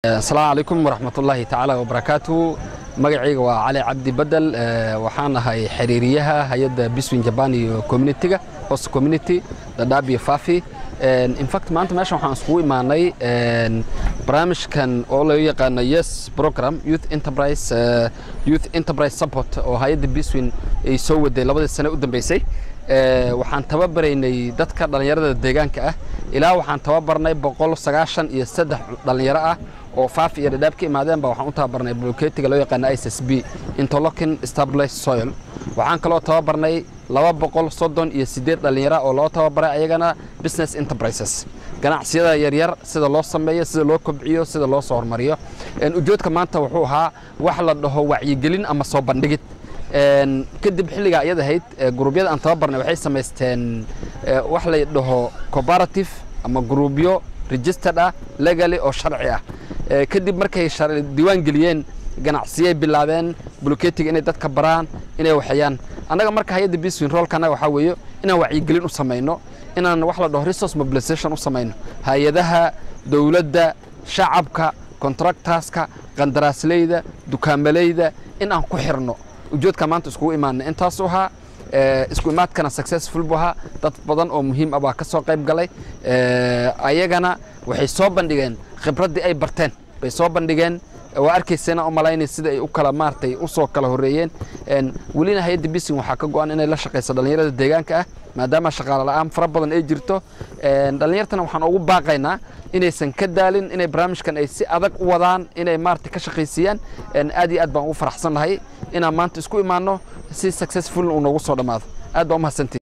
asalaamu calaykum waraxmatullaahi tacaala wabarakaatu magacayga waa cali cabdi badel waxaan ahay xiriiriyaha hay-adda biswin jaban iyo communitiga host community dhadhaab iyo fafi infact maanta meeshan waxaan iskugu imaanay barnaamijkan oo loo yaqaano yes program youth enterprise youth enterprise support oo hay-adda biswin ay soo waday labadii sane u dambeysay waxaan tababaraynay dadka dhallinyarada deegaanka ah ilaa waxaan tababarnay boqol sagaashan iyo saddex dhallinyaro ah oo faafi iyo dhadhaab ka imaadeen ba waxaan u tababarnay bloketiga loo yaqaano i s b interlocking stabilized soil waxaan kaloo tababarnay laba boqol soddon iyo siddeed dhallinyaro oo loo tababaray ayagana business enterprises ganacsiyada yaryar sida loo sameeyo sida loo kobciyo sida loo soo hormariyo ujoodka maanta wuxuu ahaa wax la dhaho wacyigelin ama soo bandhigid kadib xilligaa iyad ahayd guruubyada aan tababarnay waxay samaysteen wax la dhaho cooperative ama gruubyo registered ah legaly oo sharci ah kadib markay diiwaan geliyeen ganacsiyay bilaabeen bloketiga inay dadka baraan inay waxeeyaan annaga marka hay-adda biswin roolka annaga waxaa weeye inaan wacyigelin u samayno inaan wax la dhaho resource mobilization u samayno hay-adaha dowladda shacabka contractorska qandaraasleyda dukaamaleyda in aan ku xirno ujoodka maanta iskugu imaanay intaasu ahaa isku imaadkana successful bu ahaa dad badan oo muhiim ah baa ka soo qayb galay ayagana waxay soo bandhigeen khibraddii ay barteen bay soo bandhigeen waa arkaysana u malaynay sida ay u kala maartay u soo kala horreeyeen welina hay-adda bisin waxaa ka go-an inay la shaqayso dhallinyarada deegaanka ah maadaama shaqaale la'aan fara badan ay jirto dhallinyartana waxaan ugu baaqaynaa inaysan ka daalin inay barnaamijkan ay si adag u wadaan inay maarata ka shaqaysiiyaan aad iyo aad baan ugu faraxsan lahay inaan maanta isku imaanno si successful uu noogu soo dhammaado aad baa umahadsantii